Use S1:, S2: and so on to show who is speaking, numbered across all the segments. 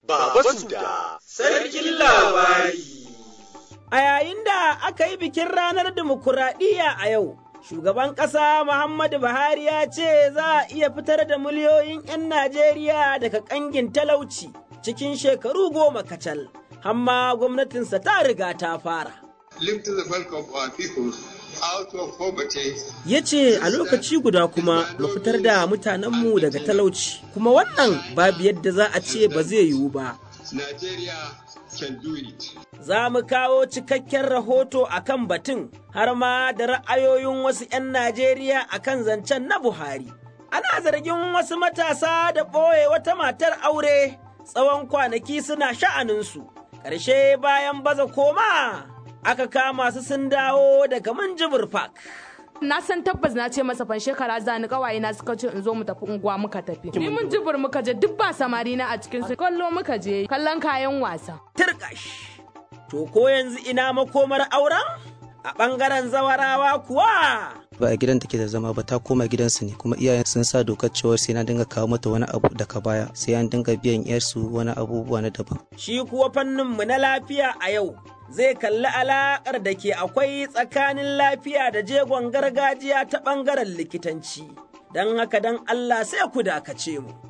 S1: Baba Suda, Sarkin Labari.
S2: A yayin da aka yi bikin ranar dimokuraɗiyya a yau, shugaban ƙasa Muhammadu Buhari ya ce za a iya fitar da miliyoyin 'yan Najeriya daga ƙangin talauci cikin shekaru goma kacal, hamma gwamnatinsa ta riga ta fara.
S3: lift the bulk of our people out of poverty.
S2: Ya ce a lokaci guda kuma mu fitar da mutanenmu daga talauci, kuma wannan babu yadda za a ce ba zai yiwu ba.
S3: Nigeria can do it.
S2: Za mu kawo cikakken rahoto a kan batun har ma da ra'ayoyin wasu 'yan Najeriya a kan zancen na Buhari. Ana zargin wasu matasa da ɓoye wata matar aure tsawon kwanaki suna sha'aninsu, ƙarshe bayan baza koma aka kama su sun dawo daga Minjibir Park.
S4: na san tabbas na ce masa fan shekara za ni kawaye na suka ce in zo mu tafi unguwa muka tafi ni mun jibir muka je duk ba samari na a cikin su kallo muka je kallon kayan wasa
S2: Tirkash, to ko yanzu ina makomar auren? A ɓangaren zawarawa kuwa.
S5: ba a gidan take da zama ba ta koma gidansu ne kuma iyayen sun sa dokar cewa sai na dinga kawo mata wani abu daga baya sai an dinga biyan yarsu wani abubuwa na daban
S2: Shi kuwa fanninmu na lafiya a yau zai kalli alaƙar da ke akwai tsakanin lafiya da jegon gargajiya ta ɓangaren likitanci. Don haka don Allah sai ku dakace mu.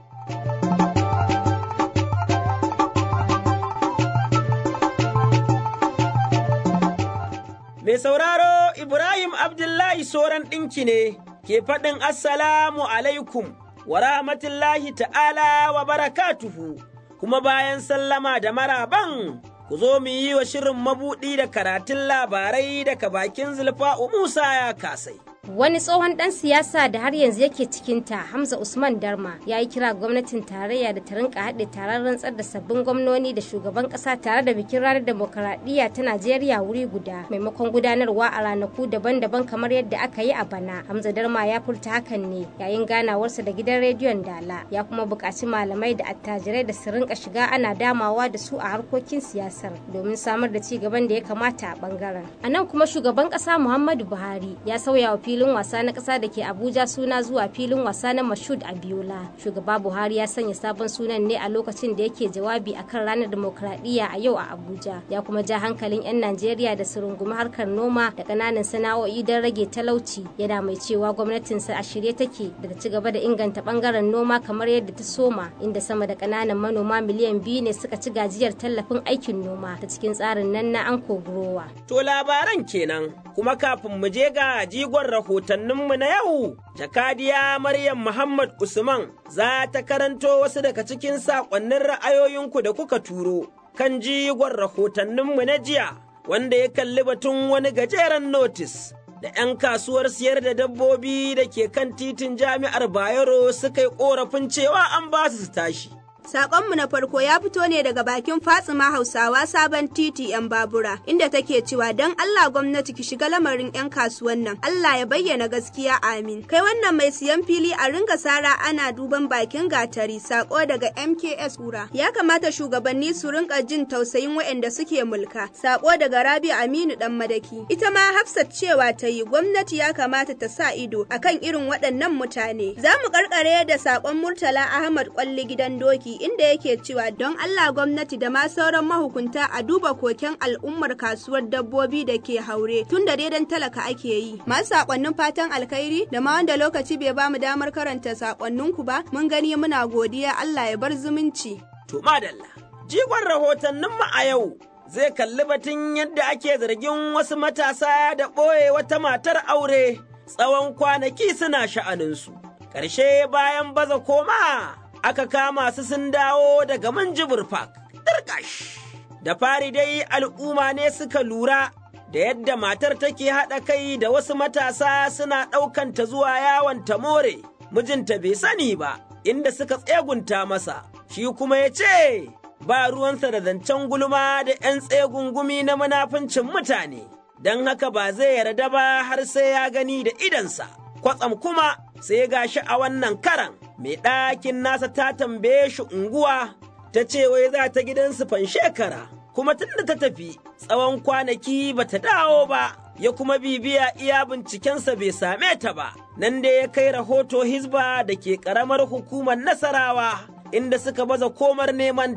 S2: Mai sauraro Ibrahim Abdullahi Soran ɗinki ne ke faɗin Assalamu alaikum wa rahmatullahi ta'ala wa barakatuhu, kuma bayan sallama da maraban ku zo mu yi wa shirin mabuɗi da karatun labarai daga bakin zulfa'u Musa ya kasai.
S6: Wani tsohon ɗan siyasa da har yanzu yake cikinta Hamza Usman Darma ya yi kira gwamnatin tarayya da ta rinka haɗe taron rantsar da sabbin gwamnoni da shugaban ƙasa tare da bikin ranar demokaradiyya ta Najeriya wuri guda maimakon gudanarwa a ranaku daban-daban kamar yadda aka yi a bana. Hamza Darma ya furta hakan ne yayin ganawarsa da gidan rediyon Dala ya kuma buƙaci malamai da attajirai da su rinka shiga ana damawa da su a harkokin siyasar domin samar da ci gaban da ya kamata a ɓangaren. A nan kuma shugaban ƙasa Muhammadu Buhari ya sauya wa filin wasa na ƙasa da ke Abuja suna zuwa filin wasa na Mashud Abiola. Shugaba Buhari ya sanya sabon sunan ne a lokacin da yake jawabi akan ranar demokradiyya a yau a Abuja. Ya kuma ja hankalin 'yan Najeriya da su rungumi harkar noma da ƙananan sana'o'i don rage talauci. Yana mai cewa gwamnatinsa a shirye take da ta ci gaba da inganta ɓangaren noma kamar yadda ta soma inda sama da ƙananan manoma miliyan biyu ne suka ci gajiyar tallafin aikin noma ta cikin tsarin nan na Anko Grower.
S2: To labaran kenan, kuma kafin mu je ga jigon rahotanninmu na yau, jakadiya Maryam Muhammad Usman za ta karanto wasu daga cikin saƙonnin ra'ayoyinku da kuka turo kan jigon rahotanninmu na jiya, wanda ya kalli batun wani gajeren notis. Da 'yan kasuwar siyar da dabbobi da ke kan titin jami'ar Bayero suka yi ƙorafin cewa an ba su tashi.
S7: Sakonmu na farko ya fito ne daga bakin Fatsima Hausawa sabon titi 'yan babura, inda take cewa don Allah gwamnati ki shiga lamarin 'yan kasuwan nan, Allah ya bayyana gaskiya amin. Kai wannan mai siyan fili a ringa sara ana duban bakin gatari, sako daga MKS Ura. Ya kamata shugabanni su rinka jin tausayin waɗanda suke mulka, sako daga Rabi Aminu dan Madaki. Ita ma Hafsat cewa ta yi gwamnati ya kamata ta sa ido akan irin waɗannan mutane. Za mu karkare da sakon Murtala Ahmad Kwalli gidan doki inda yake cewa don Allah gwamnati da ma sauran mahukunta a duba koken al'ummar kasuwar dabbobi da ke haure tun da daidan talaka ake yi. Masu sakonnin fatan alkhairi da ma wanda lokaci bai bamu damar karanta sakonninku ba mun gani muna godiya Allah ya bar zumunci.
S2: To madalla, jigon rahotanninmu a yau zai kalli batun yadda ake zargin wasu matasa da ɓoye wata matar aure tsawon kwanaki suna sha'aninsu. Ƙarshe bayan baza koma aka kama su sun dawo daga Manjibir Park. Dirkash. Da fari dai al'umma ne suka lura da yadda matar take haɗa kai da wasu matasa suna ɗaukanta zuwa yawon more. Mijinta bai sani ba, inda suka tsegunta masa, shi kuma ya ce, ba ruwansa da zancen gulma da ‘yan tsegungumi na munafincin mutane, don haka ba zai yarda ba har sai ya gani da idansa. Kwatsam kuma sai gashi a wannan karan. mai ɗakin nasa ta tambaye shi unguwa ta ce wai za ta gidansu fan shekara kuma tun da ta tafi tsawon kwanaki ba ta dawo ba ya kuma bibiya iya bincikensa bai same ta ba nan da ya kai rahoto hizba da ke ƙaramar hukumar nasarawa inda suka baza komar nemanta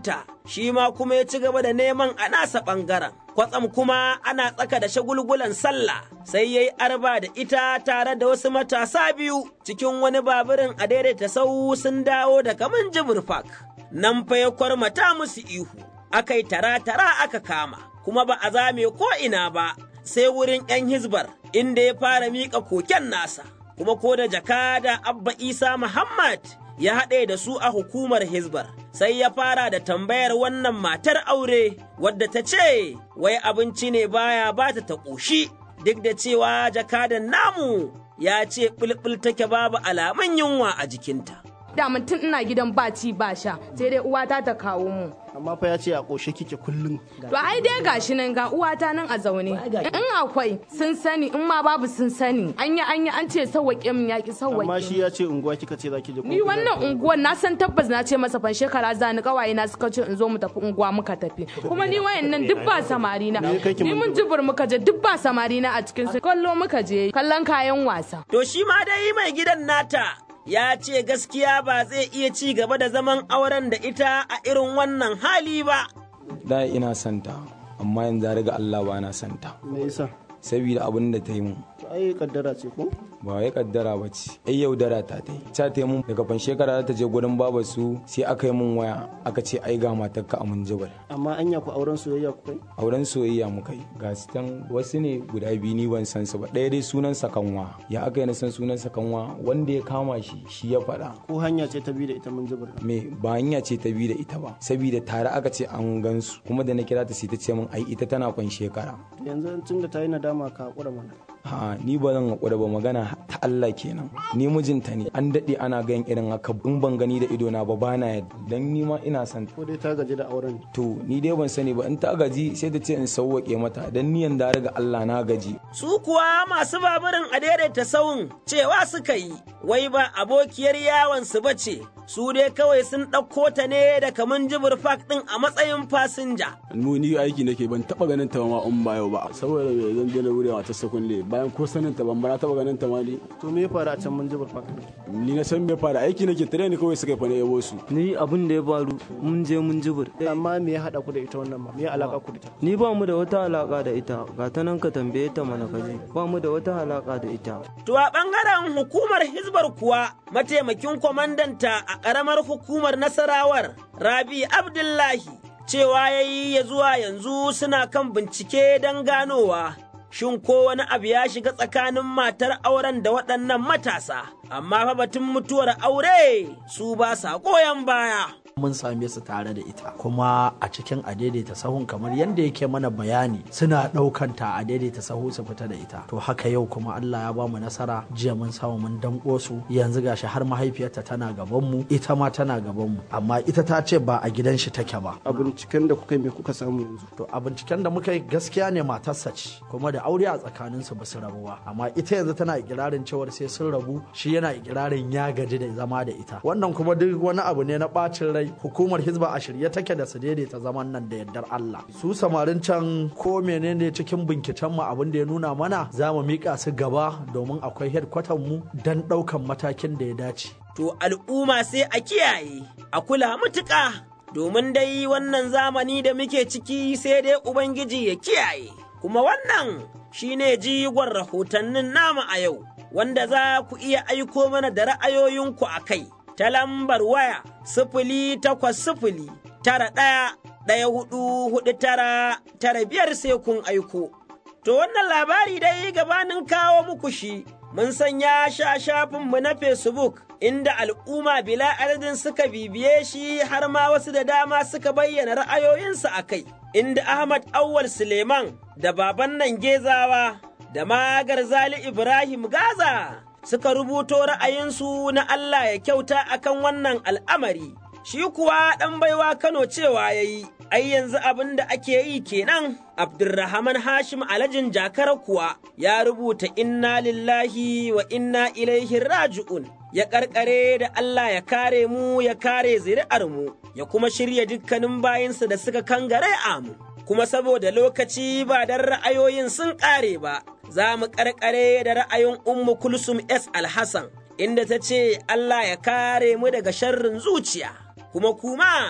S2: shi ma kuma ya ci gaba da neman a nasa ɓangaren. Kwatsam kuma ana tsaka da shagulgulan sallah sai ya yi arba da ita tare da wasu matasa biyu cikin wani baburin a daidaita sau sun dawo daga Minjibir Park. Nan fa ya kwarmata musu ihu, aka yi tara-tara aka kama, kuma ba a zame ko ina ba, sai wurin ‘yan hizbar inda ya fara miƙa koken nasa, kuma ko da jakada Abba Isa Muhammad ya haɗe da su a hukumar hizbar, sai ya fara da tambayar wannan matar aure wadda ta ce, wai abinci ne baya ba ta ta ƙoshi, duk da cewa jakadan namu ya ce ɓulɓul take babu alamun yunwa a jikinta.
S4: da tun ina gidan ba ci ba sha sai dai uwata ta kawo mu
S8: amma fa ya ce a ƙoshe kike kullum
S4: to ai dai gashi nan ga uwata nan a zaune in akwai sun sani in ma babu sun sani an yi an yi an ce sawwaƙe min yaƙi sawwaƙe
S8: amma shi ya ce unguwa kika ce zaki je
S4: ni wannan unguwar na san tabbas na ce masa fan shekara za ni kawaye na suka ce in zo mu tafi unguwa muka tafi kuma ni wayannan duk ba samari na ni mun jibur muka je duk ba samari na a cikin su kallo muka je kallon kayan wasa
S2: to shi ma dai mai gidan nata ya ce gaskiya ba zai iya ci gaba da zaman auren da ita a irin wannan hali ba.
S9: Da ina santa, amma yanzu riga Allah ba na santa.
S8: Me yasa?
S9: Saboda abin da ta yi mun.
S8: ai kaddara ce ko
S9: ba wai kaddara ba ce ai yaudara ta ta yi ta ta mun daga fan shekara ta je gurin baba su sai aka yi mun waya aka ce ai ga matar ka a mun jibal
S8: amma anya ku auren soyayya ku kai
S9: auren soyayya mu kai ga su tan wasu ne guda biyu ni ban san su ba ɗaya dai sunan sa kanwa ya aka yi na san sunan sa kanwa wanda ya kama shi shi ya faɗa
S8: ko hanya ce ta bi da ita mun jibal
S9: me ba hanya ce ta bi da ita ba saboda tare aka ce an gansu kuma da na kira ta sai ta ce min ai ita tana fan shekara
S8: yanzu tun da ta yi nadama ka hakura mana
S9: ha ni ba zan haƙura ba magana ta Allah kenan ni mijinta ne an daɗe ana ganin irin haka in ban gani da ido na ba bana yadda dan ni ma ina son
S8: ko dai ta gaji da auren
S9: to ni dai ban sani ba in ta gaji sai ta ce in sauwaƙe mata dan ni yanda riga Allah na gaji
S2: su kuwa masu baburin a daidaita sawun cewa suka yi wai ba abokiyar yawon su bace su dai kawai sun ɗauko ta ne da kamun jibir fak ɗin a matsayin fasinja.
S10: mu ni aiki nake ban taɓa ganin ta ma in ba yau ba saboda me zan daina wurewa ta sakunle bayan ko sanin ta ban bara taɓa ganin ta ma ni.
S8: to me ya faru a can mun jibir fak
S10: ni na san me fara aiki nake tare ni kawai suka fane yabo su.
S5: ni abin da ya faru mun je mun jibir.
S8: amma me ya haɗa ku da ita wannan ma me ya alaka ku da ita.
S5: ni ba mu da wata alaka da ita ga ta nan ka tambaye ta mana kaji ba mu da wata alaka da ita.
S2: to a ɓangaren hukumar hizbar kuwa mataimakin kwamandanta a ƙaramar hukumar nasarawar rabi abdullahi cewa ya yi ya zuwa yanzu suna kan bincike don ganowa shin ko wani abu ya shiga tsakanin matar auren da waɗannan matasa amma fa batun mutuwar aure su ba sa goyon baya
S11: mun same su tare da ita kuma a cikin a daidaita sahun kamar yadda yake mana bayani suna ɗaukan ta a daidaita sahu su fita da ita to haka yau kuma Allah ya ba mu nasara jiya mun samu mun danko su yanzu gashi har mahaifiyarta tana gaban mu ita ma tana gaban mu amma ita ta ce ba a gidan shi take ba
S8: a binciken da kuka yi me kuka samu yanzu
S11: to a binciken da muka yi gaskiya ne matarsa ce kuma da aure a tsakanin su ba su rabu ba amma ita yanzu tana ikirarin cewar sai sun rabu shi yana ikirarin ya gaji da zama da ita wannan kuma duk wani abu ne na bacin rai hukumar hizba a shirye take da su daidaita zaman nan da yardar Allah su samarin can ko menene cikin binciken mu abin da ya nuna mana za mu mika su gaba domin akwai headquarter mu dan daukan matakin da ya dace
S2: to al'umma sai a kiyaye a kula mutuƙa domin dai wannan zamani da muke ciki sai dai ubangiji ya kiyaye kuma wannan shine jigon rahotannin nama a yau wanda za ku iya aiko mana da ra'ayoyinku a kai ta lambar waya sifili takwas sifili tara ɗaya ɗaya hudu hudu tara tara biyar sai kun aiko. To wannan labari dai gabanin kawo muku shi mun sanya sha shafinmu na Facebook inda al'umma bila adadin suka bibiye shi har ma wasu da dama suka bayyana ra'ayoyinsu a kai, inda Ahmad Awwal Suleiman da baban nan Gezawa da magar Zali Ibrahim Gaza suka rubuto ra'ayinsu na Allah ya kyauta akan wannan al'amari. Shi kuwa ɗan baiwa Kano cewa ya yi, ai yanzu abin da ake yi kenan, Abdurrahman Hashim Alajin Jakara kuwa ya rubuta inna lillahi wa inna ilaihi raji'un. Ya ƙarƙare da Allah ya kare mu ya kare zuri'ar mu, ya kuma shirya dukkanin bayinsa da suka kangare amu. Kuma saboda lokaci ba don ra'ayoyin sun ƙare ba, za mu ƙarƙare da ra'ayin Ummu Kulsum S. Alhassan, inda ta ce Allah ya kare mu daga sharrin zuciya, kuma kuma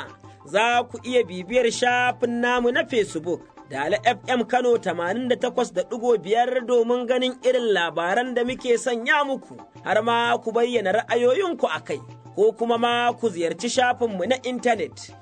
S2: za ku iya bibiyar shafin namu na Facebook da FM Kano 88.5 domin ganin irin labaran da muke sanya muku, har ma ku bayyana ra'ayoyinku a kai, ko kuma ma ku ziyarci shafinmu na intanet.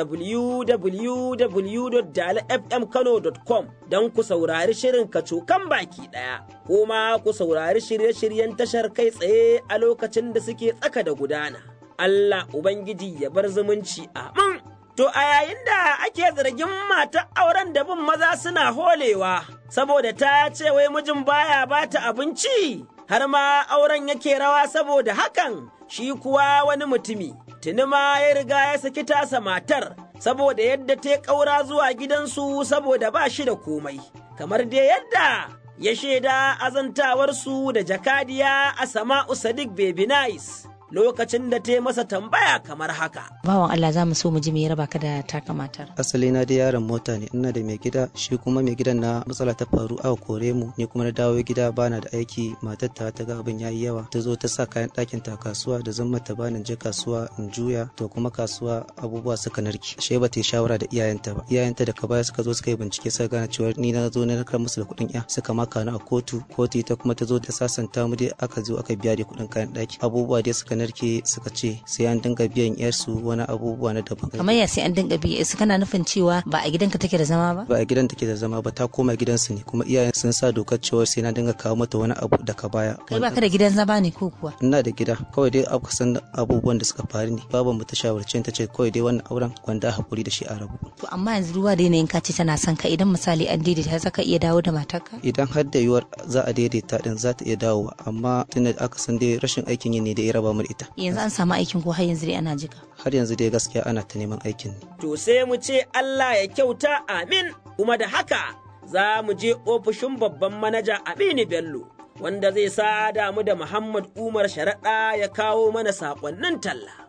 S2: www.dalafmkano.com don ku saurari shirin kacokan baki ɗaya, ko ma ku saurari shirye-shiryen tashar kai tsaye a lokacin da suke tsaka da gudana. Allah Ubangiji ya bar zumunci amin. To a yayin da ake zargin mata auren da bin maza suna holewa, saboda ta ce wai mijin baya bata abinci, har ma auren yake rawa saboda hakan, shi kuwa wani mutumi, tuni ma ya riga ya saki tasa matar, saboda yadda ta ƙaura zuwa gidansu saboda ba shi da komai, kamar dai yadda ya shaida azantawarsu da jakadiya a Sama'u Sadiq Baby Nice. lokacin da ta masa tambaya kamar haka.
S12: Bawan Allah za mu so mu ji me ya raba ka da taka matar.
S5: Asali na da yaron mota ne ina da mai gida shi kuma mai gidan na matsala ta faru aka kore mu ni kuma na dawo gida bana da aiki matar ta ta ga abin yayi yawa ta zo ta sa kayan ɗakin ta kasuwa da zan mata bani je kasuwa in juya to kuma kasuwa abubuwa suka narki ashe ba ta yi shawara da iyayenta ba iyayenta da ka baya suka zo suka yi bincike suka gane cewa ni na zo na narkar musu da kuɗin ya suka maka ni a kotu kotu ita kuma ta zo ta sasanta mu dai aka zo aka biya da kuɗin kayan ɗaki abubuwa dai suka narke suka ce sai an dinga biyan yarsu wani abubuwa na daban.
S12: Kamar ya sai an dinga biya su kana nufin cewa ba a gidanka take da zama ba?
S5: Ba a gidan take da zama ba ta koma gidansu ne kuma iyayen sun sa dokar cewa sai na dinga kawo mata wani abu daga baya.
S12: Kai baka da gidan zama ne ko kuwa?
S5: Ina da gida kawai dai aka san abubuwan da suka faru ne baban mu ta shawarce ta ce kawai dai wannan auren wanda hakuri da shi a rabu.
S12: To amma yanzu ruwa da yanayin ka ce tana son ka idan misali an daidaita za ka iya dawo da matarka?
S5: Idan har da yiwuwar za a daidaita din za ta iya dawowa amma tunda aka san dai rashin aikin yi ne da ya raba mu da ita.
S12: yanzu an samu aikin ko har yanzu dai ana jika.
S5: Har yanzu dai gaskiya ana ta neman aikin.
S2: To sai mu ce Allah ya kyauta amin kuma da haka za mu je ofishin babban manaja Aminu Bello wanda zai sa damu da Muhammad Umar Sharaɗa ya kawo mana saƙonnin talla.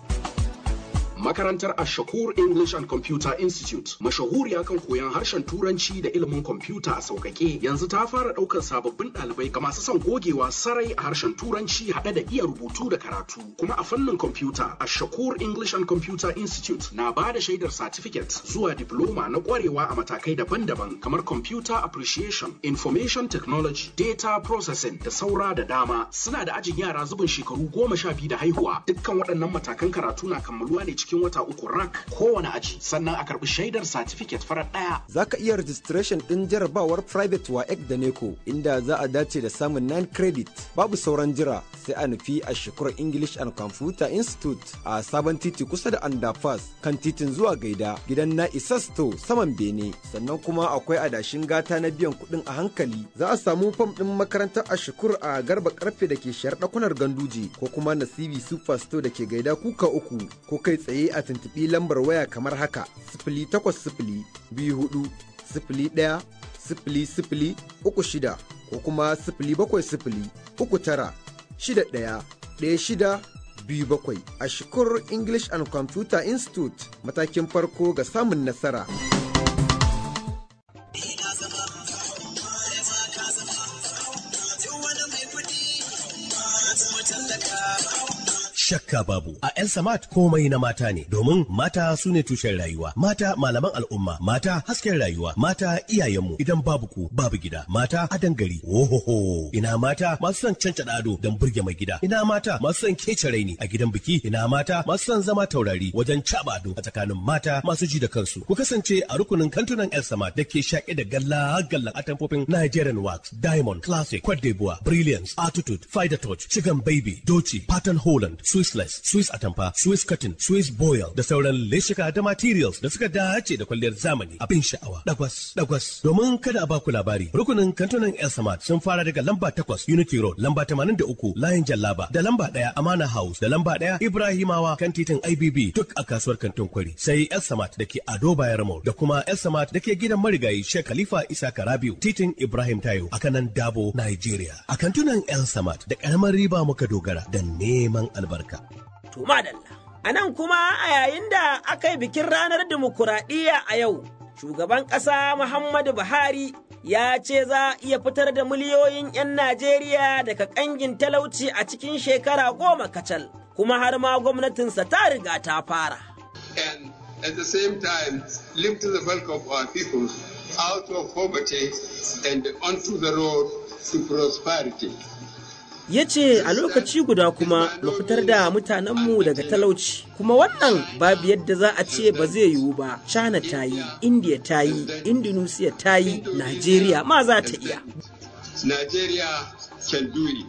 S13: Makarantar Ashakur English and Computer Institute mashahuriya kan koyon harshen Turanci da ilimin kwamfuta a sauƙaƙe yanzu ta fara ɗaukar sababbin ɗalibai ga masu son gogewa sarai a harshen Turanci haɗe da iya rubutu da karatu kuma a fannin kwamfuta Ashakur English and Computer Institute na ba da shaidar certificate zuwa diploma na ƙwarewa a matakai daban-daban kamar Computer Appreciation, Information Technology, Data Processing da saura da dama suna da ajin yara zubin shekaru goma sha biyu da haihuwa dukkan waɗannan matakan karatu na kammaluwa ne cikin wata uku rak kowane aji sannan a karbi shaidar certificate farar daya.
S14: Za ka iya registration ɗin jarabawar private wa da neko inda za a dace da samun 9 credit babu sauran jira sai a nufi a shekarar English and Computer Institute a sabon titi kusa da underpass kan titin zuwa gaida gidan na Isasto saman Bene sannan kuma akwai adashin gata na biyan kuɗin a hankali za a samu fam ɗin makarantar a shukur a garba karfe da ke shayar ɗakunar ganduje ko kuma nasibi super store da ke gaida kuka uku ko kai tsaye a tuntuɓi lambar waya kamar haka sifili takwas sifili biyu hudu sifili ɗaya sifili sifili uku shida ko kuma sifili bakwai sifili uku tara shida ɗaya ɗaya shida biyu bakwai a shukur English and Computer Institute matakin farko ga samun nasara.
S15: shakka babu a El Samat komai na mata ne domin mata su ne tushen rayuwa mata malaman al'umma mata hasken rayuwa mata iyayenmu idan babu ku babu gida mata adan gari ohoho ina mata masu son canca ado don burge mai gida ina mata masu son kece raini a gidan biki ina mata masu son zama taurari wajen caba ado a tsakanin mata masu ji da kansu ku kasance a rukunin kantunan El Samat da ke shaƙe da galla gallan atamfofin Nigerian Wax Diamond Classic Cote d'Ivoire Brilliance Attitude Fider Touch Chicken Baby Doci Pattern Holland Swissless, Swiss Atamfa, Swiss Cotton, Swiss Boil da sauran leshika da materials da suka dace da kwalliyar zamani abin sha'awa. Dagwas, dagwas. Domin kada a baku labari, rukunin kantunan El Samad sun fara daga lamba takwas Unity Road, lamba tamanin da uku Layin Jallaba, da lamba ɗaya Amana House, da lamba ɗaya Ibrahimawa kan titin IBB duk a kasuwar kantin kwari. Sai El Samad da ke Ado Bayar Mall da kuma El Samad da ke gidan marigayi Sheikh Khalifa Isa Karabiu, titin Ibrahim Tayo a kanan Dabo, Nigeria. A kantunan El Samad da ƙaramar riba muka dogara da neman albarka.
S2: To madalla. A nan kuma a yayin da aka yi bikin ranar dimokuraɗiyya a yau, shugaban ƙasa Muhammadu Buhari ya ce za a iya fitar da miliyoyin 'yan Najeriya daga ƙangin talauci a cikin shekara goma kacal, kuma har ma gwamnatinsa ta riga ta fara.
S3: And at the same time lift the bulk of our people out of poverty and onto the road to prosperity.
S2: ya ce a lokaci guda kuma mu fitar da mutanenmu daga talauci kuma wannan babu yadda za a ce ba zai yiwu ba china ta yi india ta yi indonesia ta yi nigeria ma za ta iya
S3: Nigeria can do it.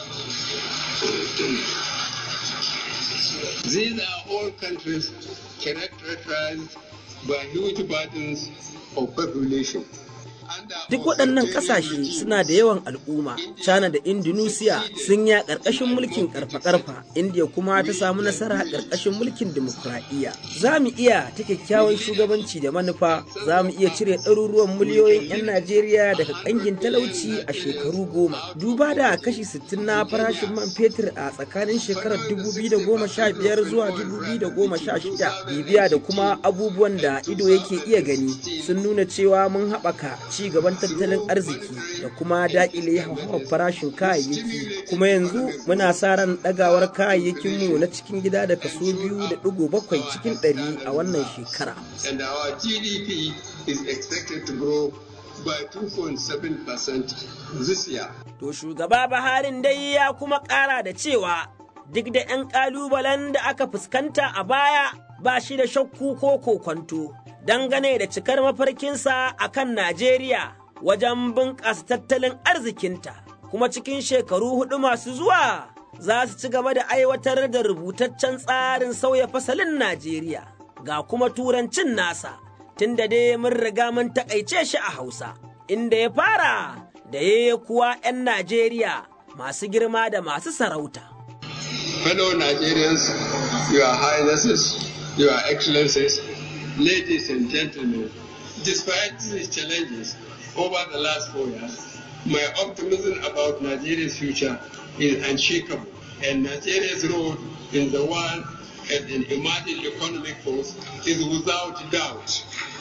S3: These are all countries characterized by huge burdens of population.
S2: Duk waɗannan ƙasashe suna da yawan al'umma, China da Indonesia sun yi ƙarƙashin mulkin ƙarfa-ƙarfa, India kuma ta samu nasara ƙarƙashin mulkin dimokuraɗiyya. Za mu iya ta kyakkyawan shugabanci da manufa, za mu iya cire ɗaruruwan miliyoyin 'yan Najeriya daga ƙangin talauci a shekaru goma. Duba da kashi 60 na farashin man fetur a tsakanin shekarar 2015 zuwa 2016, bibiya da kuma abubuwan da ido yake iya gani sun nuna cewa mun haɓaka ci gaban tattalin arziki da kuma daƙile hauhawar farashin kayayyaki kuma yanzu muna sa ran ɗagawar kayayyakinmu na cikin gida da kaso biyu da ɗigo bakwai cikin ɗari a wannan shekara.
S3: And our GDP is expected to grow by 2.7% this year.
S2: To shugaba Buharin dai ya kuma ƙara da cewa duk da 'yan ƙalubalen da aka fuskanta a baya ba shi da shakku ko kokwanto. dangane da cikar mafarkinsa a kan Najeriya wajen bunƙasa tattalin arzikinta, kuma cikin shekaru hudu masu zuwa za su ci gaba da aiwatar da rubutaccen tsarin sauya fasalin Najeriya ga kuma turancin nasa, tunda dai mun riga mun takaice shi a Hausa, inda ya fara da ya kuwa 'yan Najeriya masu girma da masu sarauta.
S3: Fellow Nigerians, Your Highnesses, Your Excellencies, Ladies and gentlemen, despite these challenges over the last four years, my optimism about Nigeria's future is unshakable, and Nigeria's role in the world as an emerging economic force is without doubt.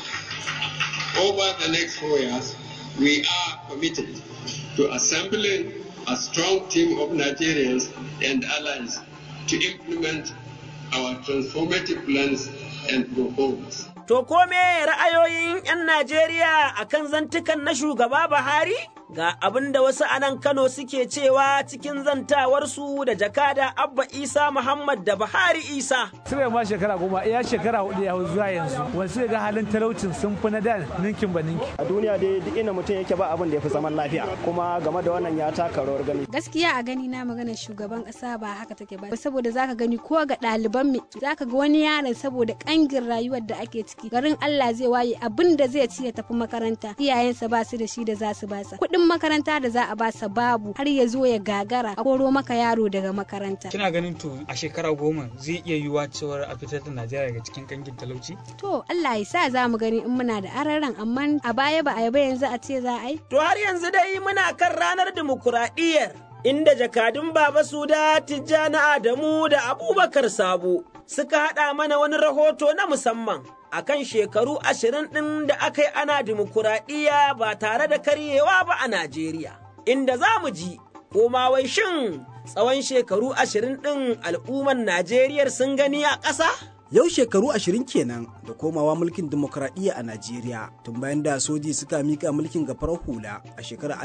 S3: Over the next four years, we are committed to assembling a strong team of Nigerians and allies to implement our transformative plans and proposals.
S2: To kome ra'ayoyin 'yan Najeriya a kan zantukan na shugaba Buhari? Ga abin da wasu anan Kano suke cewa cikin zantawarsu da jakada Abba Isa Muhammad da Buhari Isa.
S16: Sire ma shekara goma, iya shekara hudu ya zuwa yanzu. Wasu ga halin talaucin sun fi na da ninkin ba ninki.
S17: A duniya dai duk inda mutum yake ba abin da ya fi zaman lafiya. Kuma game da wannan ya taka rawar gani.
S18: Gaskiya a gani na maganar shugaban kasa ba haka take ba. Saboda zaka gani ko ga ɗaliban mu zaka ga wani yaron saboda kangin rayuwar da ake ciki. Garin Allah zai waye abin da zai ci ya tafi makaranta. Iyayensa ba su da shi da za su basa. Kuɗin makaranta da za a basa babu har ya zo ya gagara a koro maka yaro daga makaranta.
S19: Kina ganin to a shekara goma zai iya yiwuwa cewar a fitar da Najeriya daga cikin kangin talauci?
S18: To Allah ya sa za mu gani in muna da araran amma a baya ba a yaba yanzu a ce za a yi.
S2: To har yanzu dai muna kan ranar dimokuraɗiyyar inda jakadun Baba Suda Tijjani Adamu da Abubakar Sabo suka haɗa mana wani rahoto na musamman akan shekaru ashirin ɗin da aka yi ana dimokuraɗiyya ba tare da karyewa ba a Najeriya, inda za mu ji ko ma wai shin tsawon shekaru ashirin ɗin al'umman Najeriya sun gani a ƙasa?
S20: Yau shekaru ashirin kenan da komawa mulkin dimokuraɗiyya a Najeriya tun bayan da soji suka mika mulkin ga farar hula a shekarar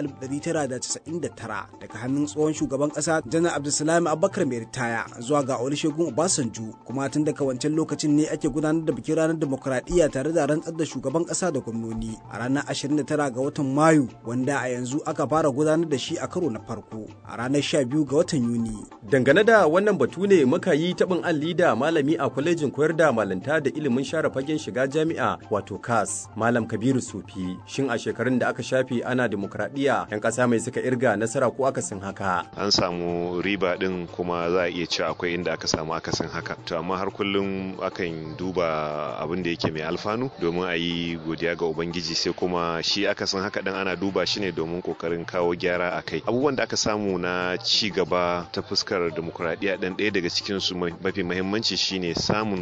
S20: 1999 daga hannun tsohon shugaban ƙasa Janar Abdulsalam Abubakar mai ritaya zuwa ga Olusegun Obasanjo kuma tun daga wancan lokacin ne ake gudanar da bikin ranar dimokuraɗiyya tare da rantsar da shugaban ƙasa da gwamnoni a ranar 29 ga watan Mayu wanda a yanzu aka fara gudanar da shi a karo na farko a ranar 12 ga watan Yuni.
S21: Dangane da wannan batu ne muka yi taɓin alli da malami a kwalejin koyar da malanta da ilimin share fagen shiga jami'a wato kas malam kabiru sufi shin a shekarun da aka shafe ana demokradiyya yan kasa mai suka irga nasara ko akasin haka
S22: an samu riba din kuma za a iya cewa akwai inda aka samu akasin haka to amma har kullum akan duba abin da yake mai alfanu domin a yi godiya ga ubangiji sai kuma shi akasin haka din ana duba shi ne domin kokarin kawo gyara a kai abubuwan da aka samu na ci gaba ta fuskar demokradiyya din ɗaya daga cikin su mafi muhimmanci shine samun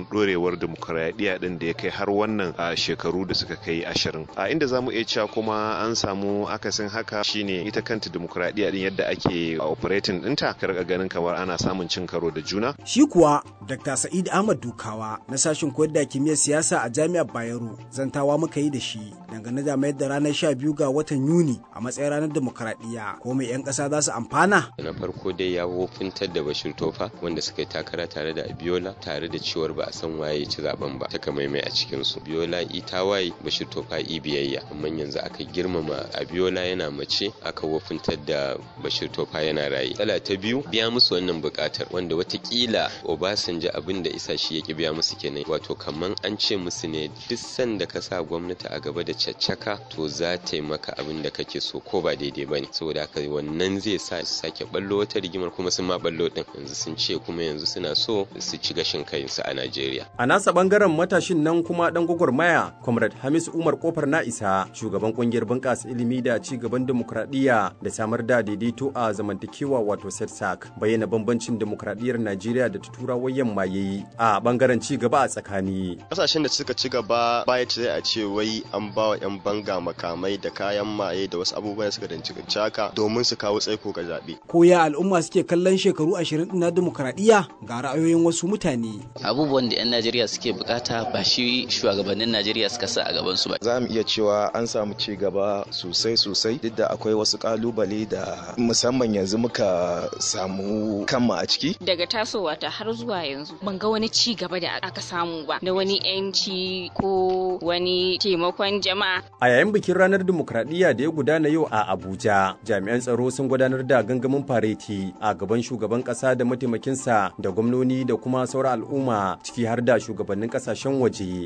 S22: batun dorewar demokuraɗiyya din da ya kai har wannan a shekaru da suka kai ashirin a inda za mu iya cewa kuma an samu akasin haka shine ita kanta demokuraɗiyya din yadda ake operating ɗinta ka rika ganin kamar ana samun cin karo da juna
S20: Shi kuwa Dr. Sa'id Ahmad Dukawa na sashen koyar da kimiyyar siyasa a Jami'ar Bayero zantawa muka yi da shi dangane da mayar da ranar 12 ga watan Yuni a matsayin ranar demokuraɗiyya ko mai 'yan ƙasa za su amfana.
S1: na farko dai ya wofintar da bashir tofa wanda suka yi takara tare da abiola tare da cewar ba a san waye ya ci zaben ba taka maimai a cikin su abiola ita waye bashir tofa i biyayya amma yanzu aka girmama abiola yana mace aka wofintar da bashir tofa yana raye tsala ta biyu biya musu wannan bukatar wanda watakila obasanjo abin da isa shi ya ki biya musu kenan wato kaman an ce musu ne duk sanda ka sa gwamnati a gaba da caccaka to za ta yi maka abin da kake so ko ba daidai ba ne saboda haka wannan zai sa su sake ballo wata rigimar kuma sun ma ballo din yanzu sun ce kuma yanzu suna so su ci gashin kansu a Najeriya.
S21: A nasa bangaren matashin nan kuma dan gwagwarmaya, Comrade Hamis Umar Kofar na isa, shugaban kungiyar bunƙasa ilimi da ci gaban demokradiyya da samar da daidaito a zamantakewa wato SETSAC, bayyana bambancin demokradiyyar Najeriya da ta turawan yamma yayi a bangaren ci gaba a tsakani.
S6: Kasashen da suka ci gaba baya ce a ce wai an ba wa 'yan banga makamai da kayan maye da wasu abubuwan da suka danci haka domin su kawo tsaiko ga zaɓe.
S20: Ko ya al'umma suke kallon shekaru ashirin na demokuraɗiyya ga ra'ayoyin wasu mutane.
S23: Abubuwan da 'yan Najeriya suke bukata ba shi shugabannin Najeriya suka sa a gaban su ba.
S24: Za mu iya cewa an samu ci gaba sosai sosai duk da akwai wasu kalubale da musamman yanzu muka samu kanmu a ciki.
S25: Daga tasowa ta har zuwa yanzu ban ga wani ci gaba da aka samu ba da wani 'yanci ko wani taimakon jama'a.
S21: A yayin bikin ranar dimokuraɗiyya da ya gudana yau a Abuja, jami'an tsaro sun gudanar da gangamin fareti a gaban shugaban ƙasa da mataimakinsa da gwamnoni da kuma sauran al'umma ciki har da shugabannin ƙasashen waje.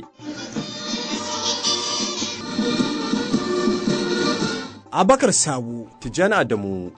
S20: Abakar Sabu,
S21: Tijjani Adamu,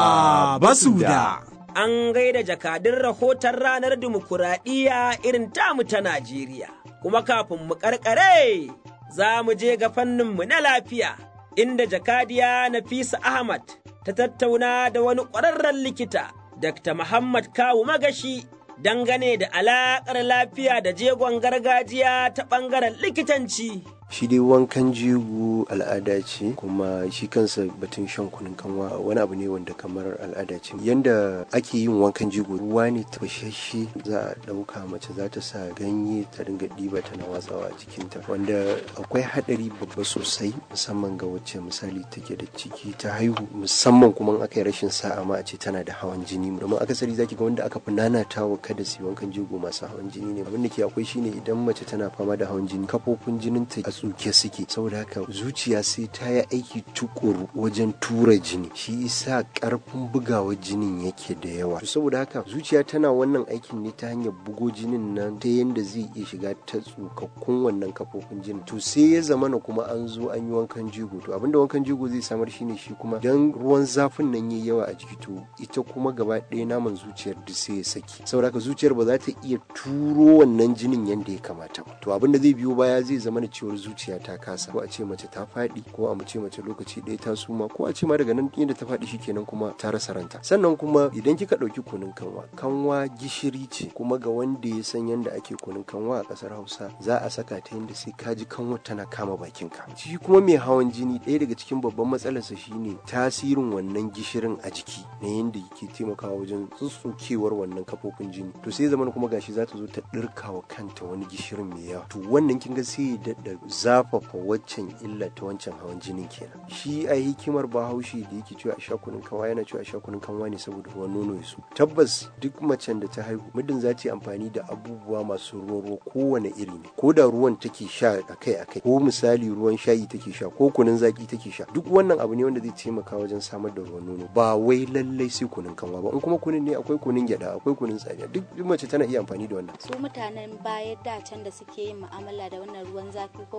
S20: ba basu da.
S2: An gaida jakadun rahoton ranar dimokuraɗiyya irin tamu ta Najeriya. Kuma kafin mu karkare za mu je ga fanninmu na lafiya, inda jakadiya Nafisa Ahmad ta tattauna da wani ƙwararren likita, Dr. Muhammad Kawu Magashi, dangane da alaƙar lafiya da jegon gargajiya ta ɓangaren likitanci.
S26: shi dai wankan jego al'ada ce kuma shi kansa batun shan kunun kanwa wani abu ne wanda kamar al'ada ce yanda ake yin wankan jego ruwa ne tafashashe za a ɗauka mace za ta sa ganye ta dinga ɗiba tana watsawa a jikinta wanda akwai haɗari babba sosai musamman ga wacce misali take da ciki ta haihu musamman kuma aka yi rashin sa'a ma a ce tana da hawan jini domin akasari zaki ga wanda aka fi nanatawa kada su yi wankan jego masu hawan jini ne abin da ke akwai shine idan mace tana fama da hawan jini kafofin jinin ta a tsuke suke saboda haka zuciya sai ta yi aiki tukuru wajen tura jini shi isa karfin bugawar jinin yake da yawa saboda haka zuciya tana wannan aikin ne ta hanyar bugo jinin nan ta yadda zai iya shiga ta tsukakkun wannan kafofin jinin to sai ya zamana kuma an zo an yi wankan jigo to abinda wankan jigo zai samar shine shi kuma dan ruwan zafin nan yayi yawa a jiki to ita kuma gaba ɗaya naman zuciyar duk sai ya saki saboda haka zuciyar ba za ta iya turo wannan jinin yadda ya kamata ba to abinda zai biyo baya zai zama na cewar zuciya ta kasa ko a ce mace ta faɗi ko a mace mace lokaci ɗaya ta suma ko a ce ma daga nan inda ta faɗi shikenan kuma ta rasa ranta sannan kuma idan kika ɗauki kunun kanwa kanwa gishiri ce kuma ga wanda ya san yadda ake kunun kanwa a ƙasar hausa za a saka ta yadda sai ka ji kanwa tana kama bakinka shi kuma mai hawan jini ɗaya daga cikin babban matsalarsa shine tasirin wannan gishirin a jiki na yadda yake taimakawa wajen tsutsukewar wannan kafofin jini to sai zaman kuma gashi za ta zo ta ɗirkawa kanta wani gishirin mai yawa to wannan kin ga sai ya daɗa zafafa waccan illa ta wancan hawan jinin kenan shi a hikimar bahaushe da yake cewa a sha kunun kanwa yana cewa a sha kunun kanwa ne saboda ruwan nono ya su tabbas duk macen da ta haihu muddin za ta yi amfani da abubuwa masu ruwan ruwa kowane iri ne ko da ruwan take sha akai akai ko misali ruwan shayi take sha ko kunun zaki take sha duk wannan abu ne wanda zai taimaka wajen samar da ruwan nono ba wai lallai sai kunun kanwa ba in kuma kunun ne akwai kunun gyada akwai kunun tsamiya duk mace tana iya amfani da wannan
S27: su mutanen baya da can da suke yin mu'amala da wannan ruwan zafi ko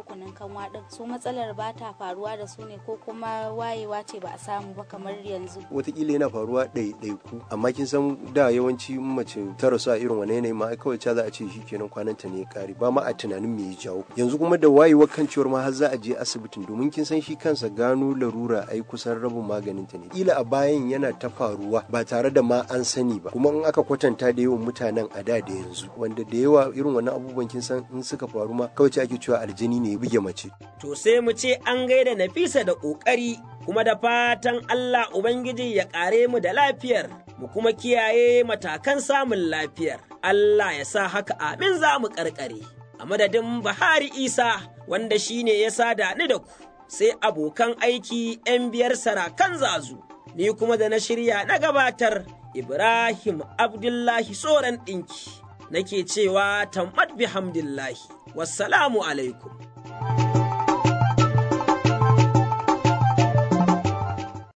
S4: ko kunun kanwa din su matsalar ba ta faruwa da su ne ko kuma wayewa ce ba a samu ba kamar yanzu
S26: watakila yana faruwa ɗaiɗaiku amma kin san da yawanci mace ta rasu a irin wani yanayi ma kawai ca za a ce shi kenan kwananta ne ya kare ba ma a tunanin me ya jawo yanzu kuma da wayewar kan ciwar ma har za a je asibitin domin kin san shi kansa gano larura ai kusan rabin maganin ta ne kila a bayan yana ta faruwa ba tare da ma an sani ba kuma in aka kwatanta da yawan mutanen a da da yanzu wanda da yawa irin wannan abubuwan kin san in suka faru ma kawai ake cewa aljini ne ya buge mace
S2: to sai mu ce an gaida Nafisa da ƙoƙari kuma da fatan Allah Ubangiji ya ƙare mu da lafiyar, mu kuma kiyaye matakan samun lafiyar. Allah ya sa haka amin za mu ƙarƙare. A madadin Bahari Isa wanda shi ne ya sada ni da ku, sai abokan aiki ‘yan biyar sarakan zazu, ni kuma da na shirya na gabatar Ibrahim Abdullahi Soran ɗinki, nake cewa tammat bihamdillahi, wassalamu alaikum.